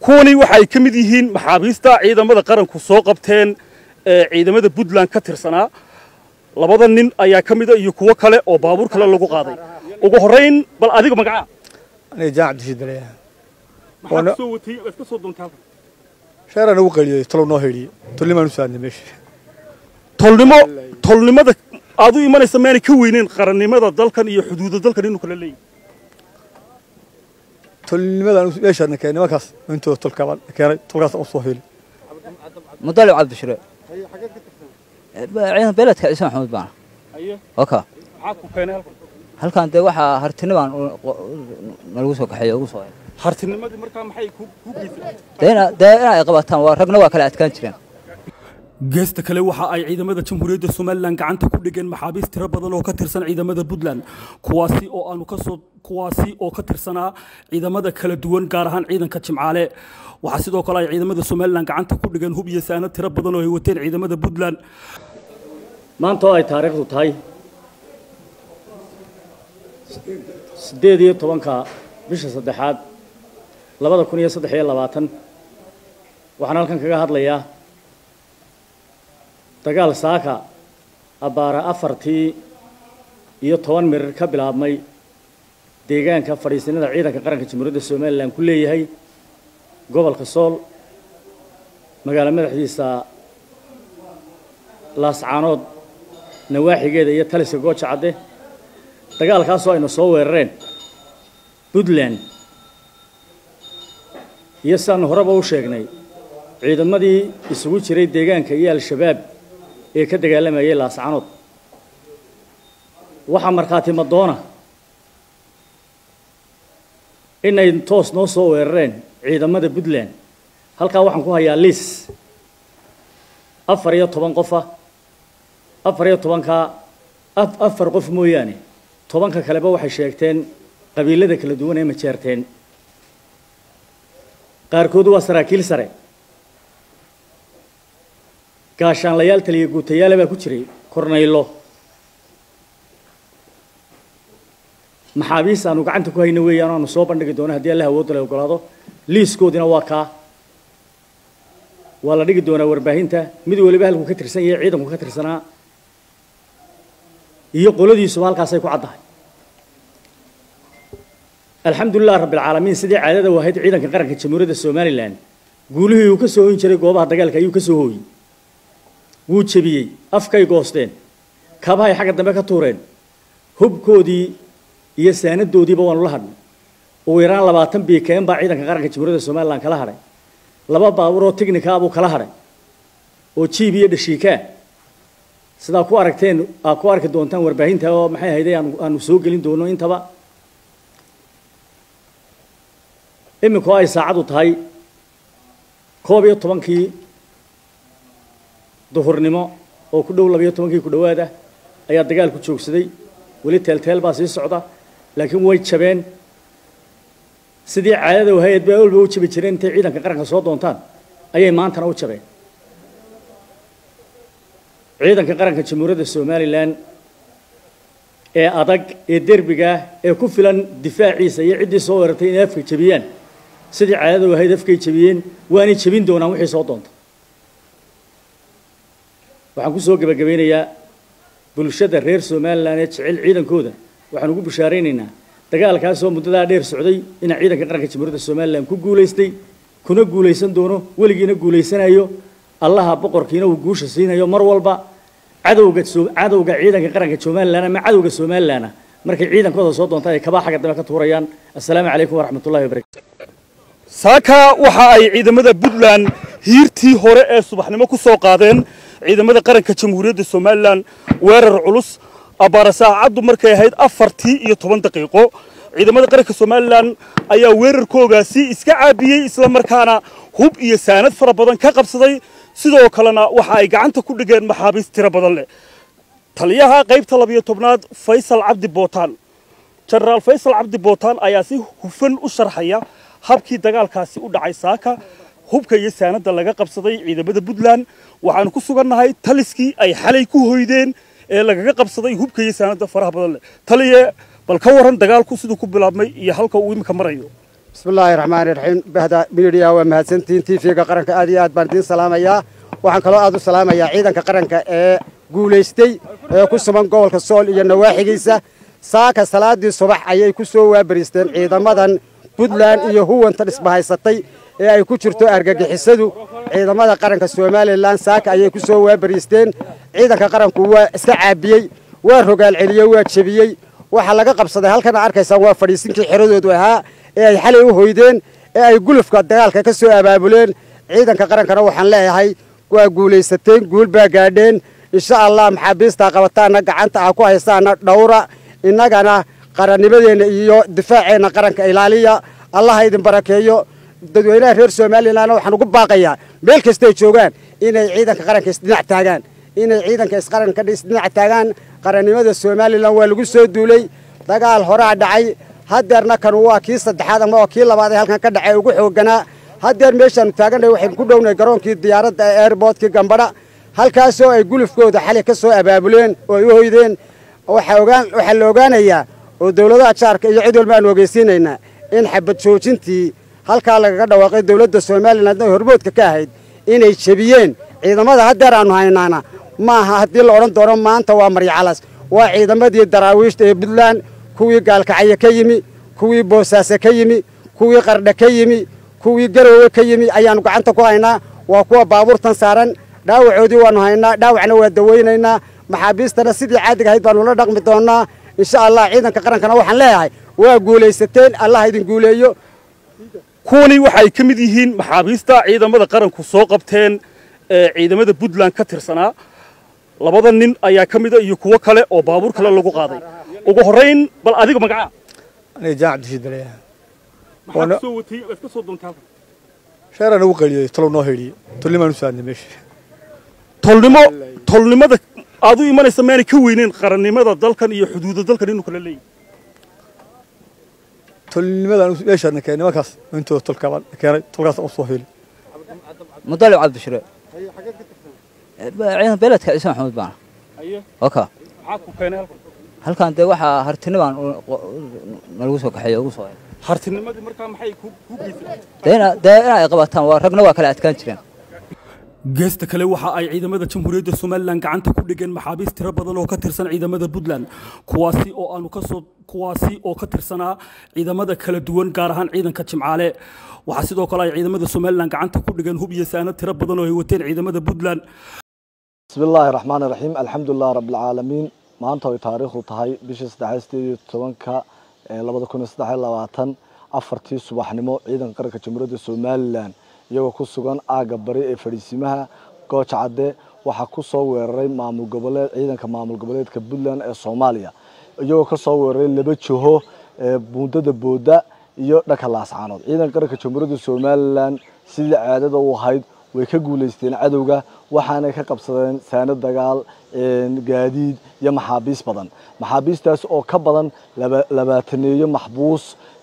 kuwani waxa ay ka mid yihiin maxaabiista ciidamada qaranku soo qabteen ee ciidamada puntland ka tirsanaa labada nin ayaa ka mida iyo kuwo kale oo baabuur kale lagu qaaday ugu horrayn bal adiga magaca aniga jaan cabdishiid baleeyaha maxaa ka soo watay waad ka soo doontay halkan sheeraa nagu qaliyey talow noo hedhiyey tullimaan u saadnay meesha tolnimo tolnimada aad u imanaysa maanay ka weyneyn qarannimada dalkan iyo xuduudda dalkan inuu kala leeyahay tolnimadaan meeshaadna keenay nimankaas intooda tolkaabaan keenay tolkaas u soo heli مدلع عبد الشريع ciidan beeledka ciise maxamuud baana oka maxaa ku keenay halkan halkan dee waxaa hartinibaan nalagu soo kaxeeyo ugu soo hartinimadii markaa maxay ku ku geysay dee ina- dee in ay qabataan waa ragna waa kala adkaan jireen geesta kale waxa ay ciidamada jamhuuriyadda somalilan gacanta ku dhigeen maxaabiist tiro badan oo ka tirsan ciidamada puntland kuwaasi oo aanu kasoo kuwaasi oo ka tirsanaa ciidamada kala duwan gaar ahaan ciidanka jimcaale waxaa sidoo kale ay ciidamada somalilan gacanta ku dhigeen hub iyo saanad tiro badan oo ay wateen ciidamada puntland maanta oo ay taariikhdu tahay siddeed iyo tobanka bisha saddexaad labada kun iyo saddex iyo labaatan waxaan halkan kaga hadlayaa dagaal saaka abbaara afartii iyo toban mirir ka bilaabmay deegaanka fadhiisinada ciidanka qaranka jamhuuriyadda somalilan ku leeyahay gobolka sool magaalo madaxdiisa laascaanood nawaaxigeeda iyo taliska gooja cadde dagaalkaasoo aynu soo weerareen puntland iyo sidaanu horeba u sheegnay ciidamadii isugu jiray deegaanka iyo al-shabaab ee ka dagaalamayay laascaanood waxaa markhaati madoona inay toos noo soo weerareen ciidamada puntland halkaa waxaan ku hayaa liis afar iyo toban qofa afar iyo tobankaa af- afar qof mooyaane tobanka kaleba waxay sheegteen qabiilada kala duwan ee majeerteen qaarkood waa saraakiil sare gaashaanlayaal taliya guutayaale baa ku jiray kornaylo maxaabiis aanu gacanta ku hayno weeyaan oo aanu soo bandhigi doono haddii allah awoodda la ogolaado liiskoodina waa kaa waa la dhigi doonaa warbaahinta mid waliba halkuu ka tirsan yahay ciidanku ka tirsanaa iyo qoladiisuba halkaasay ku caddahay alxamdulilah rabbilcaalamiin sidii caadada u ahayd ciidanka qaranka jamhuuriyadda somalilan guulihii uu ka soo hoyn jiray goobaha dagaalka ayuu ka soo hooyey wuu jebiyey afkay goosteen kabahay xagga dambe ka tuureen hubkoodii iyo saanadoodiiba waanu la hadhnay ugu yaraan labaatan biikeen baa ciidanka qaranka jamhuuriyadda somalilan kala hadhay laba baabuur oo tignika buu kala hadhay oo jiib iyo dhashiikaa sidaa ku aragteen aa ku arki doontaan warbaahinta oo maxay ahayday aanu aanu soo gelin doono intaba iminku ay saacadu tahay koob iyo tobankii duhurnimo oo ku dhow labayo tobankii ku dhowaad ah ayaa dagaalku joogsaday weli teelteel baa sii socda laakiin way jabeen sidii caadada wahayd baa walba u jabi jireen intay ciidanka qaranka soo doontaan ayay maantana u jabeen ciidanka qaranka jamhuuriyadda somalilan ee adag ee derbiga ah ee ku filan difaaciisa iyo ciddii soo weerartay inay afka jebiyaan sidii caadada wahayd afkay jebiyeen waanay jebin doonaan wixii soo doonta waxaan ku soo gebagabeynayaa bulshada reer somalilan ee jecel ciidankooda waxaan ugu bishaaraynaynaa dagaalkaasoo muddadaa dheer socday inaa ciidanka qaranka jamhuuriyadda somalilan ku guulaystay kuna guulaysan doono weligiina guulaysanayo allaha boqorkiina uu guusha siinayo mar walba cadowga so- cadowga ciidanka qaranka somalilan ama cadowga somalilan markay ciidankooda soo doontaan ay kabaa xagga dambe ka tuurayaan assalaamu calaykum waraxmatullahi wabarakatu saaka waxa ay ciidamada puntland hiirtii hore ee subaxnimo ku soo qaadeen ciidamada qaranka jamhuuriyadda somalilan weerar culus abbaara saacaddu markay ahayd afartii iyo toban daqiiqo ciidamada qaranka somalilan ayaa weerarkoogaasi iska caabiyey isla markaana hub iyo saanad fara badan ka qabsaday sidoo kalena waxa ay gacanta ku dhigeen maxaabiist tiro badan leh taliyaha qaybta labiyo tobnaad faysal cabdi bootaan jenaraal faysal cabdi bootaan ayaa si hufan u sharxaya habkii dagaalkaasi u dhacay saaka hubka iyo saanada laga qabsaday ciidamada puntland waxaanu ku sugannahay taliskii ay xalay ku hoydeen ee lagaga qabsaday hubka iyo saanada faraha badan leh taliye bal ka waran dagaalku siduu ku bilaabmay iyo halka uu imika marayo bismi illaahi raxmaani raxiim bahda midiya waa mahadsantihiin tv-ga qaranka aad iyo aad baan idiin salaamayaa waxaan kaloo aad u salaamayaa ciidanka qaranka ee guulaystay ee ku sugan gobolka sool iyo nawaaxigiisa saaka salaadii subax ayay ku soo waabariisteen ciidamadan puntland iyo huwanta dhisbahaysatay ee ay ku jirto argagixisadu ciidamada qaranka somalilan saaka ayay ku soo waabariisteen ciidanka qaranku waa iska caabiyey waa rogaal celiyey waa jebiyey waxaa laga qabsaday halkana arkaysaan waa fadhiisinkii xeradoodu ahaa ee ay xalay u hoydeen ee ay gulufka dagaalka ka soo abaabuleen ciidanka qarankana waxaan leeyahay waa guulaysateen guul baa gaadheen insha allah maxaabiistaa qabataana gacanta ah ku haystaana dhowra innagana qarannimadeenna iyo difaaceenna qaranka ilaaliya allaha idin barakeeyo dadweynaha reer somalilanna waxaan ugu baaqayaa meel kastay joogaan inay ciidanka qaranka isdhinac taagaan inay ciidanka isqaranka isdhinac taagaan qarannimada somalilan waa lagu soo duulay dagaal horaa dhacay hadeerna kan waa kii saddexaad ama waa kii labaad ee halkan ka dhacay ugu xooganaa hadeer meeshaanu taagannahay waxaynu ku dhownahay garoonkii diyaaradda ee airboortkii gambadha halkaasoo ay gulufkooda xali ka soo abaabuleen oo ay u hoydeen waxaa la ogaanayaa oo dowladaha jaarka iyo cid walba aanu ogeysiinaynaa in xabad joojintii halkaa lagaga dhawaaqay dowladda somalilan ay hormoodka ka ahayd inay jebiyeen ciidamada hadeer aanu haynaana maaha haddii la odhan doono maanta waa maryacalas waa ciidamadii daraawiishta ee puntland kuwii gaalkacyo ka yimi kuwii boosaaso ka yimi kuwii qardha ka yimi kuwii garoowe ka yimi ayaannu gacanta ku haynaa waa kuwa baabuurtan saaran dhaawacoodii waannu haynaa dhaawacna waa dawaynaynaa maxaabiistana sidii caadiga ahayd baannu la dhaqmi doonnaa insha allah ciidanka qarankana waxaan leeyahay waa guulaysateen allah idin guuleeyo kuwani waxay ka mid yihiin maxaabiista ciidamada qaranku soo qabteen ee ciidamada puntland ka tirsanaa labada nin ayaa ka mida iyo kuwo kale oo baabuur kale lagu qaaday ugu horrayn bal adiga magacaa aniga jaan cabdishiid baleeyaha maxaa ka soo watay waad ka soo doontay halkan sheeraan ugu qaliyey talow noo hedhiyey tolnimaan u saadnay meesha tolnimo tolnimada aad u imanaysa maanay ka weyneyn qarannimada dalkan iyo xuduuda dalkan inuu kala leeyahay tolnimadaan meeshaadna keenay nimankaas intooda tolkaabaan keenay tolkaas u soo heli mudalib cabdishire ciidan beeledka ciise maxamuud baana oka maxaa ku keenay halkan halkan dee waxaa hartini baan nalagu soo kaxeeyo ugu soo helay hartinimadii markaa maxay ku ku geysay dee ina dee in ay qabataan waa ragna waa kala adkaan jireen geesta kale waxa ay ciidamada jamhuuriyadda somalilan gacanta ku dhigeen maxaabiist tiro badan oo ka tirsan ciidamada puntland kuwaasi oo aanu kasoo kuwaasi oo ka tirsanaa ciidamada kala duwan gaar ahaan ciidanka jimcaale waxaa sidoo kale ay ciidamada somalilan gacanta ku dhigeen hub iyo saanad tiro badan oo ay wateen ciidamada puntland bismi illaahi raxmaani raxiim alxamdulilah rabbilcaalamiin maanta ay taariikhdu tahay bishii saddex sideed iyo tobanka labada kun iyo saddex iyo labaatan afartii subaxnimo ciidanka qaranka jamhuuriyadda somalilan iyagoo ku sugan aagga bari ee fadhiisimaha gooja cadde waxaa ku soo weeraray maamul goboleed ciidanka maamul goboleedka puntland ee soomaaliya iyagoo ka soo weeraray laba jiho buundada booda iyo dhanka laascaanood ciidanka qaranka jamhuuriyadda somalilan sidii caadada u ahayd way ka guulaysteen cadowga waxaanay ka qabsadeen saano dagaal gaadiid iyo maxaabiis badan maxaabiistaas oo ka badan labaataneeyo maxbuus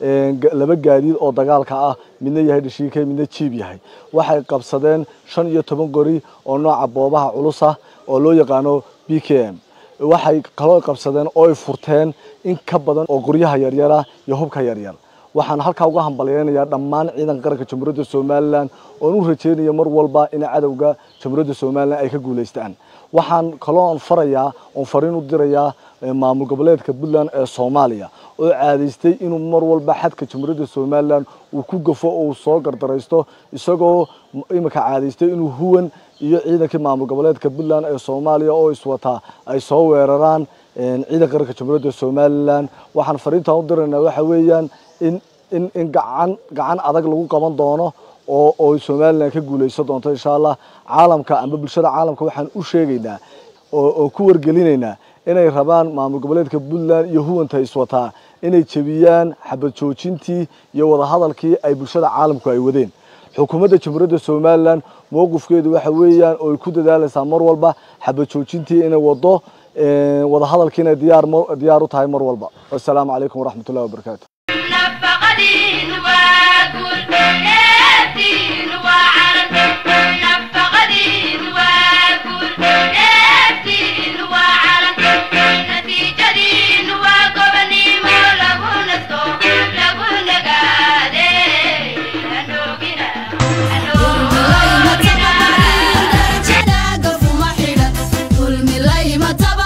laba gaadiid oo dagaalka ah midna yahay dhashiike midna jiib yahay waxay qabsadeen shan iyo toban qori oo nooca boobaha culus ah oo loo yaqaano b k m waxay kaloo qabsadeen oo ay furteen in ka badan oo qoryaha yaryara iyo hubka yaryar waxaan halkaa uga hambalyeynayaa dhammaan ciidanka qaranka jamhuuriyadda somalilan oon u rajeynaya mar walba in cadowga jamhuuriyadda somalilan ay ka guulaystaan waxaan kaloo on farayaa oon fariin u dirayaa maamul goboleedka puntland ee soomaaliya oo caadaystay inuu mar walba xadka jamhuuriyadda somalilan uu ku gafo oo uu soo gardaraysto isagoo imika caadaystay inuu huwan iyo ciidankii maamul goboleedka puntland ee soomaaliya oo iswataa ay soo weeraraan ciidanka qaranka jamhuuriyadda somalilan waxaan fariintaan u diraynaa waxa weeyaan in in in gacan gacan adag lagu qaban doono oo oo somalilan ka guulaysan doonto insha allah caalamka amba bulshada caalamka waxaan u sheegaynaa oo oo ku wargelinaynaa inay rabaan maamul goboleedka puntland iyo huwanta iswataa inay jebiyaan xabad joojintii iyo wadahadalkii ay bulshada caalamku ay wadeen xukuumadda jamhuuriyadda somalilan mowqifkeedu waxa weeyaan oo ay ku dadaalaysaa mar walba xabad joojintii inay wado wadahadalkiina diyaar diyaar u tahay mar walba wassalaamu calaykum waraxmatullahi wabarakaatu نفقدين واقول نفتين وعرف نفقدين واقول نفتين وعرف نتيجة وقبني مولغون الصوم لغون قادين mataba